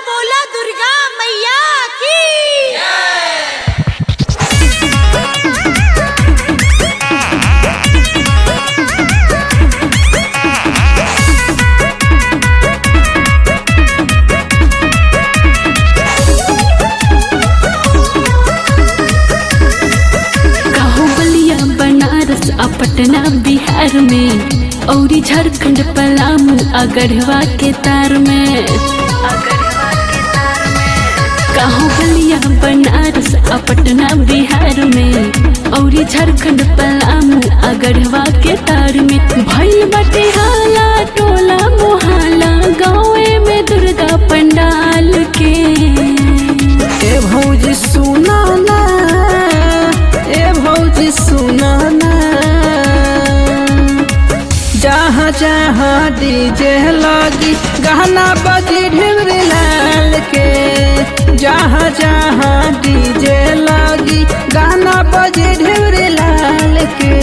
बोला दुर्गा मैया की कहूँ बलिया बनारस आ पटना बिहार में औरी झारखंड पलामू आ गढ़वा के तार में कहूँ बलिया बनारस आ पटना बिहार में औरी झारखंड पलामू आ गढ़वा के तार में भइल बाटे हाला टोला मोहाला गाँवे में दुर्गा पंडाल के ए भौजी सुना ना ए भौजी सुना ना जहाँ जहाँ डीजे लगी गहना बजी ढिमरी लाल के जहाँ जहाँ डीजे लगी गहना बजी ढिमरी लाल के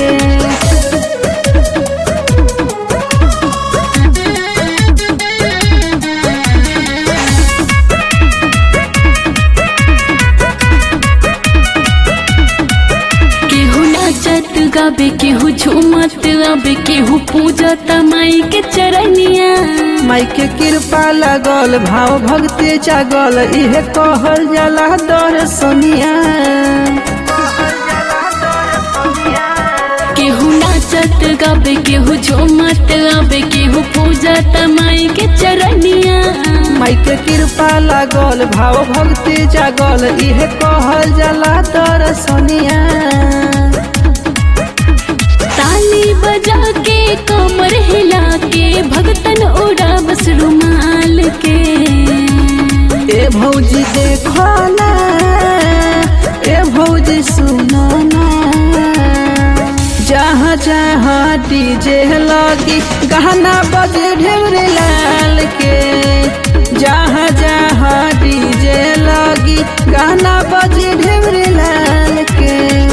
केहू नाचत गाबे केहू झूमत आबे केहू पूजत माई के चरनिया माई के कृपा लगल भाव भक्ति जागल इहे कहल जाला दर्शनिया केहू नाचत गाबे केहू झूमत आबे केहू पूजत माई के चरनिया माई के कृपा लागल भाव भक्ति जागल इहे कहल जाला दर्शनिया ताली बजा के कमर हिला के भगतन उड़ा बस रुमाल के ए भौजी देखो ना ए भौजी सुनो ना जहाँ जहाँ डीजे लगी गहना बजे ढेरे लाल के जहाँ जहाँ डीजे लगी गहना बजे ढेरे लाल के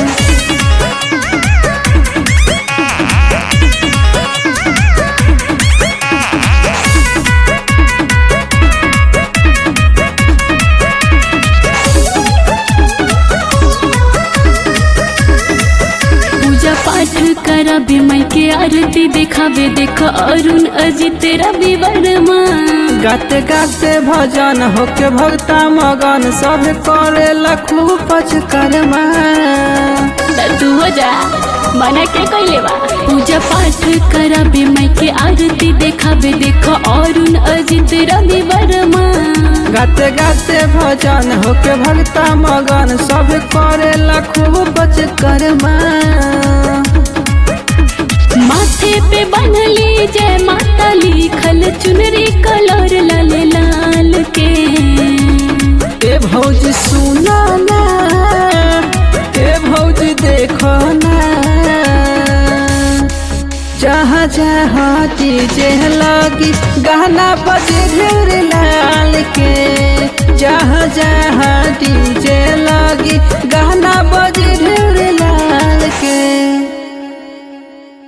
पूजा पाठ कराबे माई के आरती दिखावे देख अरुण अजित रवि वर्मा गाते गाते भजन होके भक्ता मगन सब करे लखू पचकर्मा तू हो जा मना के कैले बा पूजा पाठ कराबे माई के आरती देखाबे देख अरुण अजित रवि वर्मा गाते गाते भजन होके भक्ता मगन सब करे लखू पचकर्मा माथे पे बनली जय माता लिखल चुनरी कलर लाल लाल के ए भौजी सुना ना ए भौजी देखो ना जहाँ जहाँ डीजे लगी गहना बजे ढेर